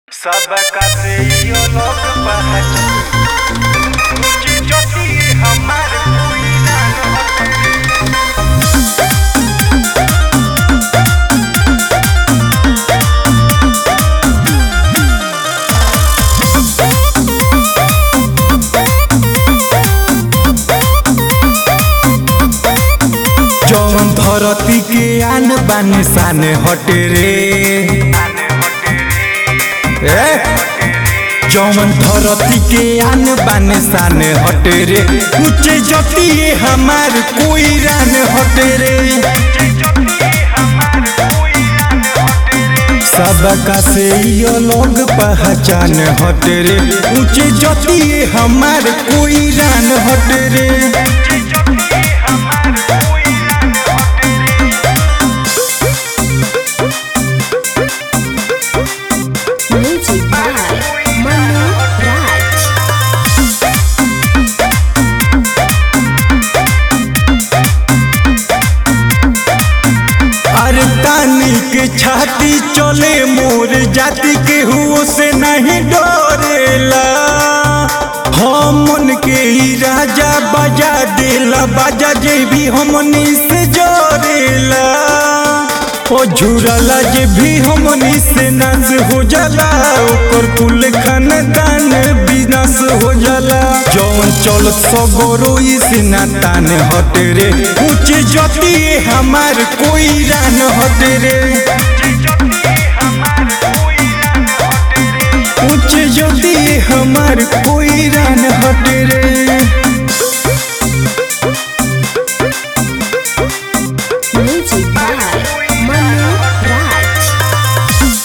सबका से यो लोग पहचान ऊंची चोटी हमार कोई ना हटे जौन धरती के आन बान शान हटे रे ए जौन धरती के आन बान शान हटे रे ऊंचे जतिए हमार कोई रान हटे रे सबका से यो लोग पहचान हटे रे ऊंचे जतिए हमार कोई रान हटे रे Music by Manu Raj. अरे तानी के छाती चले मोर जाति के हुओ से नहीं डरेला हमन के ही राजा बजा देला बाजा जे भी हमनी से जोरेला ओ झुरला जे भी हमनी से नाश हो जाला ओकर कुल खानदान विनाश हो जाला जौन चलत सगरो से नातान हटे रे ऊंचे जतिए हमार कोई रान हटे रे ऊंचे जतिए हमार कोई रान हटे रे Music by Manu Raj.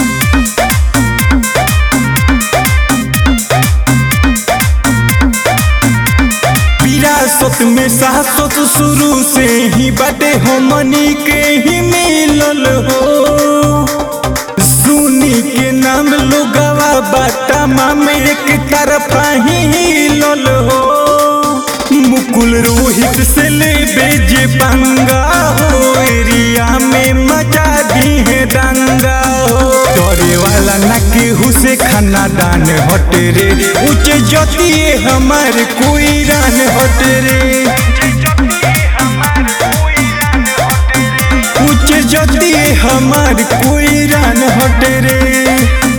विरासत में सासत शुरू से ही बाटे हमनी के ही मिलल हो सुनी के नाम लोगवा बाटा मामे एक तरफा ही हिलल हो मुकुल रोहित से ले बेजे पंगा हो एरिया में मचा दी है दंगा हो डरे वाला ना केहू से खाना दान हटे रे ऊंचे जतिए हमार कोई रान हटे रे ऊंचे जतिए हमार कोई रान हटे रे